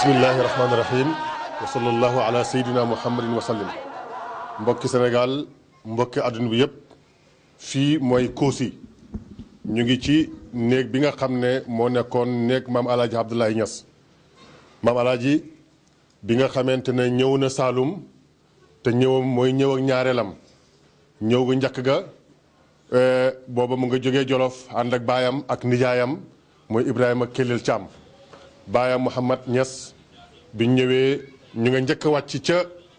bismillahi rahmaani rahim wa sallallahu ala sayyidina muhammadin wa sallim mbokki Sénégal mbokki àdduna bi yëpp fii mooy Kossy ñu ngi ci néeg bi nga xam ne moo nekkoon néeg maam alaaji Abdoulaye Niass maam alaaji bi nga xamante ne ñëw na Saalum te ñëwam mooy ñëw ak ñaareelam ñëw gu njëkk ga booba mu nga jógee Jolof ànd ak baayam ak nijaayam mooy Ibrahima Kellel Thiam baayam Mouhamad Niass bi ñëwee ñu nga njëkk a wàcc ca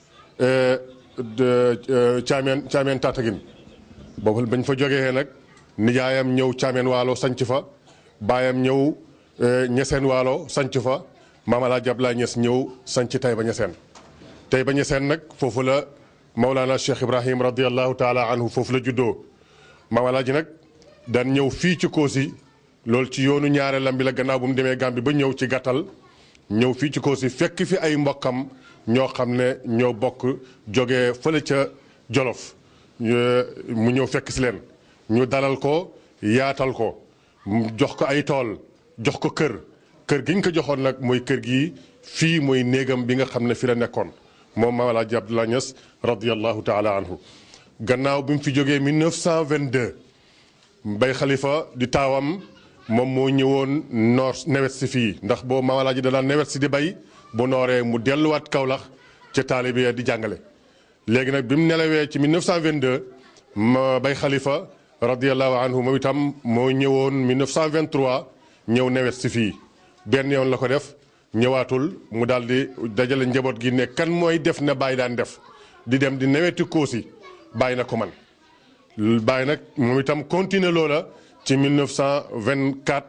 Caameen Caameen Tataguine boobu bañ fa jógee nag nijaayam ñëw Caameen Waalo sanc fa baayam ñëw Ñeseen Waalo sanc fa maam Alaaji Abdoulaye Niass ñëw sanc Tayba Ñeseen Tayba Ñeseen nag foofu la Maulana Cheikh Ibrahim radiallahu taala anhu foofu la juddoo maam Alaaji nag daan ñëw fii ci Kossy loolu ci yoonu ñaareelam bi la gannaaw bu mu demee Gàmbi ba ñëw ci gàttal ñëw fii ci Kossy fekk fi ay mbokkam ñoo xam ne ñoo bokk jógee fële ca Jolof mu ñëw fekk si leen ñu dalal ko yaatal ko jox ko ay tool jox ko kër kër gi ñu ko joxoon nag mooy kër gi fii mooy néegam bi nga xam ne fi la nekkoon moom Maam Alaaji Abdoulaye Niass radiyallahu taala anhu gannaaw bi mu fi jógee 1922 Bay Xalifa di taawam moom moo ñëwoon noor nawet si fii ndax boo Maam Alaaji da daan nawet si di bay bu nooree mu delluwaat Kaolack ca taalibe di jàngale léegi nag bi mu nelawee ci 1922 ma Bay Xalifa radiyallahu anhu moom itam moo ñëwoon 1923 ñëw nawet si fii benn yoon la ko def ñëwaatul mu daal di dajale njaboot gi ne kan mooy def na bàyyi daan def di dem di naweti Kossy bàyyi na ko man bàyyi nag moom itam continuer loola ci 1924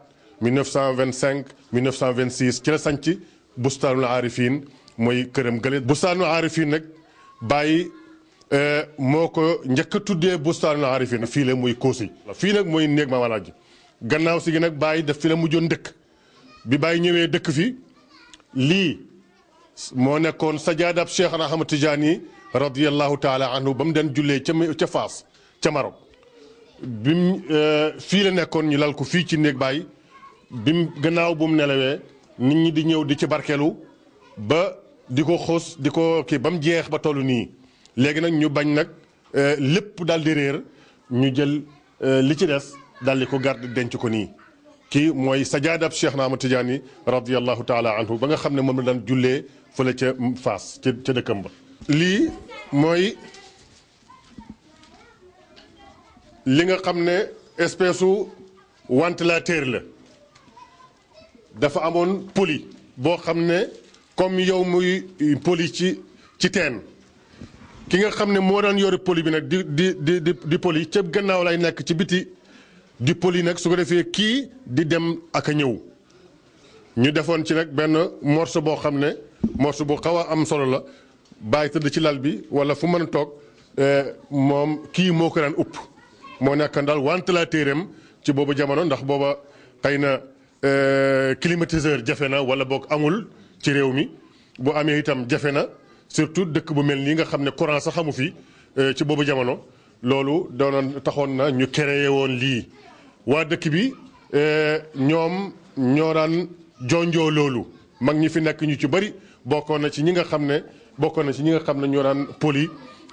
1925 1926 ci la sanc bustaanul aarifin mooy këram gële bustaanul aarifin nag bàyyi moo ko njëkk a tuddee bustaanul aarifin fii la muy Kossy fii nag mooy néeg Maam Alaaji gannaaw si gi nag bàyyi daf fi la mujjoon dëkk bi bàyyi ñëwee dëkk fi lii moo nekkoon sajaadab Cheikh Ahmad Tijaani radiyallahu taala anhu ba mu den jullee ca ca Faas ca Maroc bim fii la nekkoon ñu lal ko fii ci néeg bàyyi bim gannaaw bu mu nelawee nit ñi di ñëw di ci barkeelu ba di ko xos di ko kii ba mu jeex ba toll nii léegi nag ñu bañ nag lépp daal di réer ñu jël li ci des daal di ko garde denc ko nii kii mooy sajaadab Cheikh Ahmad Tijaani radiyallahu taala anhu ba nga xam ne moom la daan jullee fële ca Faas ca ca dëkkam ba lii mooy li nga xam ne espèce u ventilateur la dafa amoon poli boo xam ne comme yow muy poli ci ci teen ki nga xam ne moo daan yore poli bi nag di di di di di poli ca gannaaw lay nekk ci biti di poli nag su ko defee kii di dem ak a ñëw ñu defoon ci nag benn morceau boo xam ne morceau bu xaw a am solo la bàyyi tëdd ci lal bi wala fu mën a toog moom kii moo ko daan upp moo nekk daal ventilateur am ci boobu jamono ndax booba xëy na climatiseur jafe na wala boog amul ci réew mi bu amee itam jafe na surtout dëkk bu mel nii nga xam ne courant sax xamu fi ci boobu jamono loolu doonoon taxoon na ñu créé woon lii waa dëkk bi ñoom ñoo daan jonjoo loolu mag ñi fi nekk ñu ci bëri bokkoon na ci ñi nga xam ne bokkoon na ci ñi nga xam ne ñoo daan poli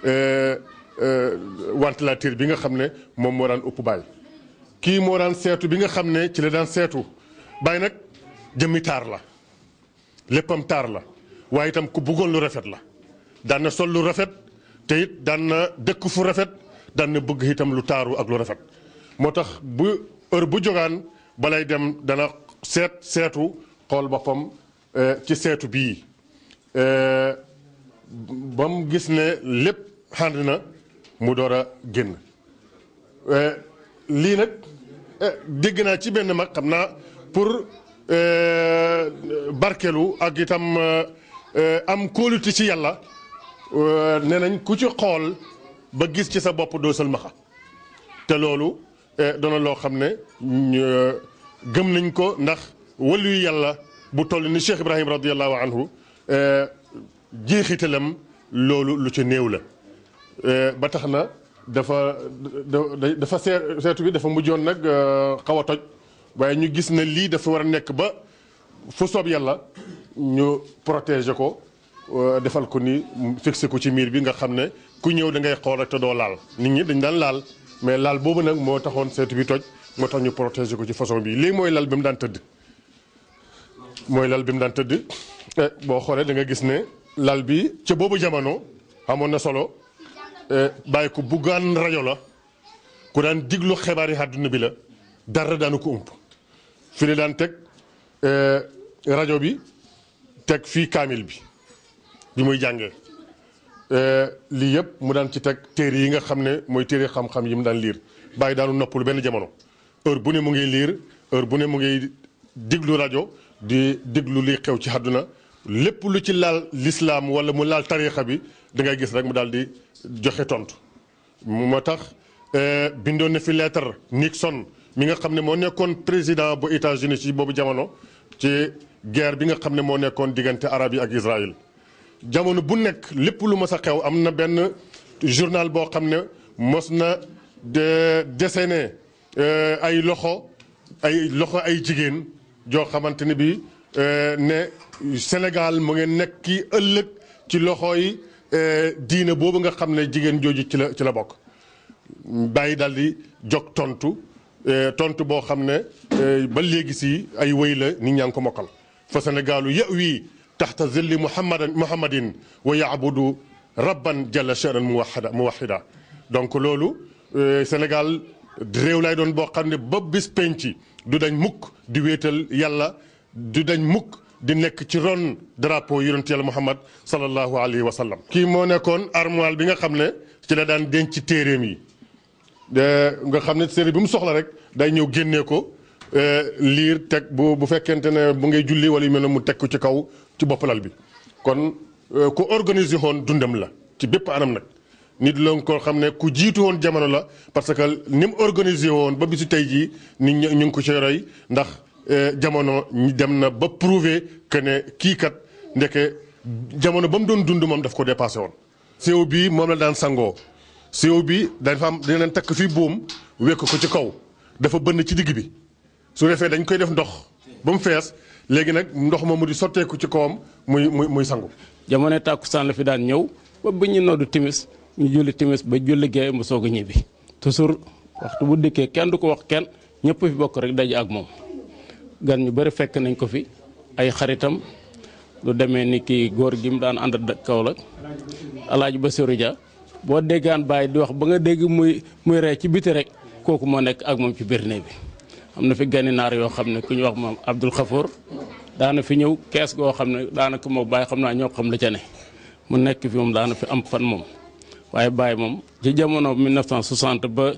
ventilateur bi nga xam ne moom moo daan upp baay kii moo daan seetu bi nga xam ne ci la daan seetu baay nag jëmmi taar la léppam taar la waaye itam ku bëggoon lu rafet la daan na sol lu rafet te it daan na dëkk fu rafet daan na bëgg itam lu taaru ak lu rafet moo tax bu heure bu jógaan balay dem dana seet seetu xool boppam ci seetu bii ba mu gis ne lépp xànd na mu door a génn lii nag dégg naa ci benn mag xam naa pour barkelu ak itam am kóolute ci yàlla nee nañ ku ci xool ba gis ci sa bopp doo sëlmaxa te loolu doona loo xam ne gëm nañ ko ndax wàllu yàlla bu toll ni Cheikh Ibrahim radiallahu anhu jeexitalam loolu lu ci néew la ba tax na dafa dafa seetu bi dafa mujjoon nag xaw a toj waaye ñu gis ne lii dafa war a nekk ba fu soob yàlla ñu protéger ko defal ko ni fixé ko ci miir bi nga xam ne ku ñëw da ngay xool rek te doo laal nit ñi dañ daan laal mais laal boobu nag moo taxoon seetu bi toj moo tax ñu protéger ko ci façon bi lii mooy lal bi mu daan tëdd mooy lal bi mu daan tëdd boo xoolee da nga gis ne lal bi ca boobu jamono amoon na solo bàyyi ko buggaan rajo la ku daan diglu xibaar yi àdduna bi la dara daanu ko ump fi ne daan teg rajo bi teg fii kaamil bi bi muy jàngee lii yëpp mu daan ci teg téere yi nga xam ne mooy téere xam-xam yi mu daan liir bàyyi daanu noppalu benn jamono heure bu ne mu ngi liir heure bu ne mu ngi diglu rajo di diglu li xew ci àdduna lépp lu ci laal lislaam wala mu laal tariixa bi da ngay gis rek mu daal di joxe tontu moo tax bindoon na fi lettre Nixon mi nga xam ne moo nekkoon président bu États-Unis ci boobu jamono ci guerre bi nga xam ne moo nekkoon diggante arab yi ak Israël jamono bu nekk lépp lu mës a xew am na benn journal boo xam ne mos na de dessiné ay loxo ay loxo ay jigéen joo xamante ne bi ne Sénégal mu ngeen nekk ki ëllëg ci loxo yi diine boobu nga xam ne jigéen jooju ci la ci la bokk bàyyi daal di jog tontu tontu boo xam ne ba léegi si ay wëy la nit ñaa ngi ko mokkal fa Sénégalu yawi taxta zilli muhammadan muhammadin wa yaabudu rabban jalla sha'nan muwahida muwahida donc loolu Sénégal réew lay doon boo xam ne ba bis penc du dañ mukk di wéetal yàlla du dañ mukk di nekk ci ron drapeau yonent yàlla Muhammad sallallahu alayhi wa sallam. kii moo nekkoon armoire bi nga xam ne ci la daan denc téeréem yi nga xam ne téere bi mu soxla rek day ñëw génnee ko liir teg bu bu fekkente ne bu ngay julli wala yu mel ne mu teg ko ci kaw ci bopp lal bi kon ku organiser woon dundam la ci bépp anam nag. nit la ko xam ne ku jiitu woon jamono la parce que ni mu organisé woon ba bisu tey jii nit ñi ñu ngi ko ci roy ndax jamono dem na ba prouver que ne kii kat ndeke jamono ba mu doon dund moom daf ko dépassé woon. séew bi moom la daan sangoo séew bi dafa am dina leen takk fii buum wekk ko ci kaw dafa bënn ci digg bi su defee dañ koy def ndox ba mu fees léegi nag ndox moomu di sotteeku ci kawam muy muy muy sangu. jamono tàkkusaan la fi daan ñëw ba bu ñu noddu timis ñu julli timis ba julli gee mu soog a ñibbi toujours waxtu bu dikkee kenn du ko wax kenn ñëpp fi bokk rek daje ak moom gan ñu bëri fekk nañ ko fi ay xaritam lu demee ni kii góor gi mu daan ànd kaw la alaaji Basiru Dia boo déggaan bàyyi di wax ba nga dégg muy muy ree ci biti rek kooku moo nekk ak moom ci biir néeg bi am na fi gani naar yoo xam ne ku ñu wax moom Abdul Xafoor daana fi ñëw kees goo xam ne daanaka moo bàyyi xam naa ñoo xam la ca ne mu nekk fi moom daana fi am fan moom waaye Baye moom ci jamono 1960 ba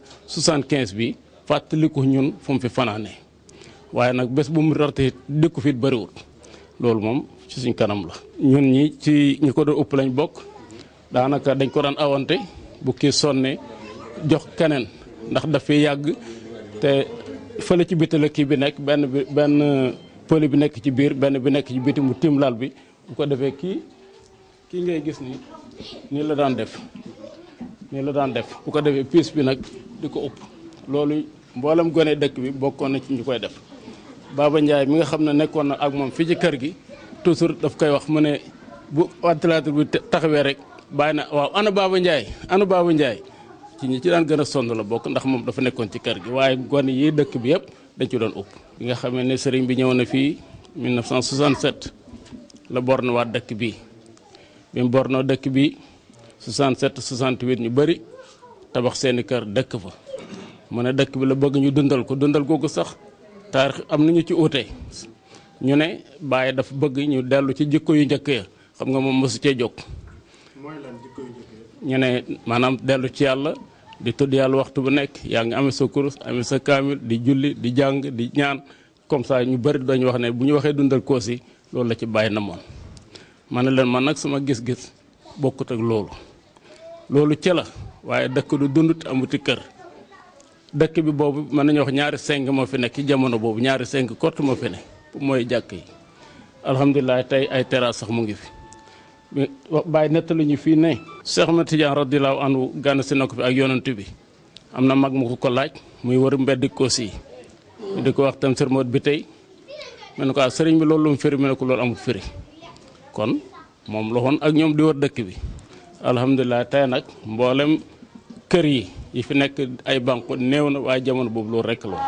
75 bi fàttaliku ñun fu mu fi fanaanee waaye nag bés bu mu rarte dëkku fit bëriwul loolu moom ci suñ kanam la. ñun ñi ci ñi ko doon ëpp lañ bokk daanaka dañ ko daan awante bu kii sonne jox keneen ndax daf fi yàgg te fële ci biti la kii bi nekk benn bi benn pëli bi nekk ci biir benn bi nekk ci biti mu tiim lal bi bu ko defee kii kii ngay gis ni nii la daan def. nii la daan def bu ko defee piis bi nag di ko ëpp loolu mboolem gone dëkk bi bokkoon na ci ñu koy def Baba Ndiaye mi nga xam ne nekkoon na ak moom fii ci kër gi toujours daf koy wax mu ne bu ventilateur bi taxawee rek bàyyi na waaw ana Baba Ndiaye ana Baba Ndiaye ci ñi ci daan gën a sonn la bokk ndax moom dafa nekkoon ci kër gi waaye gone yi dëkk bi yëpp dañ ci doon ëpp bi nga xamee ne sëriñ bi ñëw na fii 1967 la borne waat dëkk bi bi mu bornoo dëkk bi 67 68 ñu bëri tabax seeni kër dëkk fa mu ne dëkk bi la bëgg ñu dundal ko dundal googu sax taarix am nañu ci uute ñu ne Baye dafa bëgg ñu dellu ci jikko yu njëkk ya xam nga moom mosu cee jóg. mooy lan jikko yu njëkk ñu ne maanaam dellu ci yàlla di tudd yàlla waxtu bu nekk yaa ngi amee sa kurus amee sa kaamil di julli di jàng di ñaan comme ça ñu bëri dañu wax ne bu ñu waxee dundal koosi loolu la ci Baye na moon ma ne leen man nag sama gis-gis bokkut ak loolu. loolu ca la waaye dëkk du dund amuti kër dëkk bi boobu mën nañu wax ñaari seng moo fi nekk ci jamono boobu ñaari seng kott moo fi ne mooy jàkk yi alhamdulilah tey ay terrasse sax mu ngi fi bàyyi nettalu ñu fii ne Cheikh Ahmed Tidiane radiyallahu anhu gànn si na ko fi ak yonent bi am na mag mu ko ko laaj muy wër mbedd koos yi di ko wax tam sërmoot bi tey mu ne ko sëriñ bi loolu lu mu firi mu ne ko loolu amul firi kon moom la woon ak ñoom di wër dëkk bi alhamdulilah tey nag mboolem kër yi yi fi nekk ay banque néew na waaye jamono boobu loolu rekk la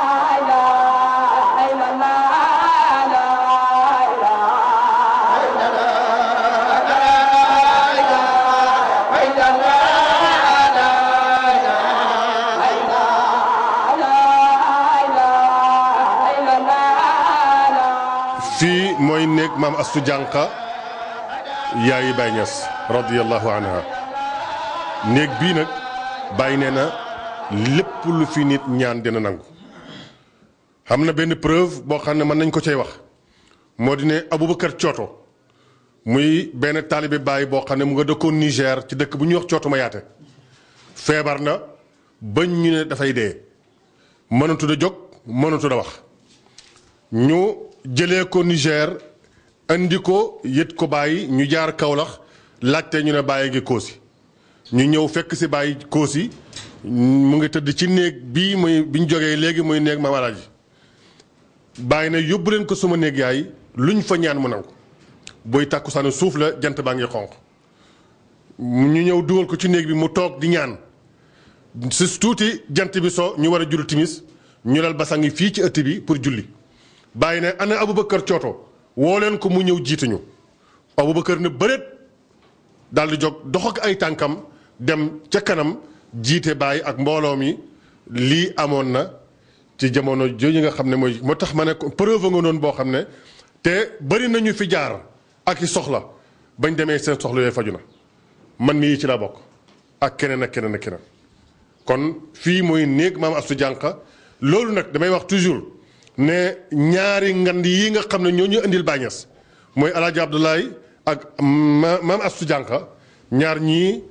fii mooy néeg maam astu jànqa yaayi Baay Ñas radiyallahu anha néeg bii nag bàyyi nee na lépp lu fi nit ñaan dina nangu xam na benn preuve boo xam ne mën nañ ko cay wax moo di ne Aboubacar Cooto muy benn taalibe Baay boo xam ne mu nga dëkkoon Niger ci dëkk bu ñuy wax Cooto ma yaate feebar na bañ ñu ne dafay dee mënatu da jóg mënatu da wax ñu jëlee ko Niger andi ko yët ko bàyyi ñu jaar Kaolack laajte ñu ne bàyyi ngi koosi ñu ñëw fekk si bàyyi koosi mu ngi tëdd ci néeg bii muy bi ñu jógee léegi muy néeg Maam Alaaji bàyyi na yóbbu leen ko suma néeg yaay luñ fa ñaan mu nangu booy tàkkusaanu suuf la jant baa ngi xonq ñu ñëw dugal ko ci néeg bi mu toog di ñaan si tuuti jant bi so ñu war a julli timis ñu lal basangi fii ci ëtt bi pour julli bàyyi ne ana Aboubacar Cooto woo leen ko mu ñëw jiituñu Aboubacar ne bëreet daal di jóg dox ak ay tànkam dem ca kanam jiite bàyyi ak mbooloo mi lii amoon na ci jamono jooju nga xam ne mooy moo tax ma ne preuve nga noonu boo xam ne te bëri nañu fi jaar ak i soxla bañ demee seen soxla yooyu faju na man mii ci la bokk ak keneen ak keneen ak keneen kon fii mooy néeg maam Astu Jànqa loolu nag damay wax toujours ne ñaari ngand yi nga xam ne ñoo ñu indil Baay Ñas mooy El Hadj Abdoulaye ak maam Astu Jànqa ñaar ñii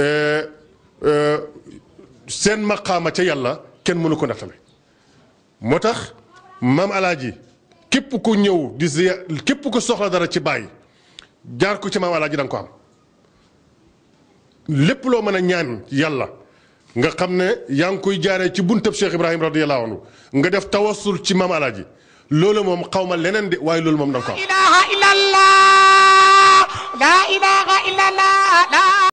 seen maqaama ca yàlla kenn mënu ko nattale moo tax maam alaaji képp ku ñëw di ziya képp ku soxla dara ci bàyyi jaar ko ci maam alaaji da nga ko am lépp loo mën a ñaan yàlla nga xam ne yaa ngi koy jaaree ci buntab Cheikh Ibrahim radiyallahu anhu nga def tawassul ci maam alaaji loolu moom xaw ma leneen de waaye loolu moom da nga ko am ilaha illallah la ilaha illallah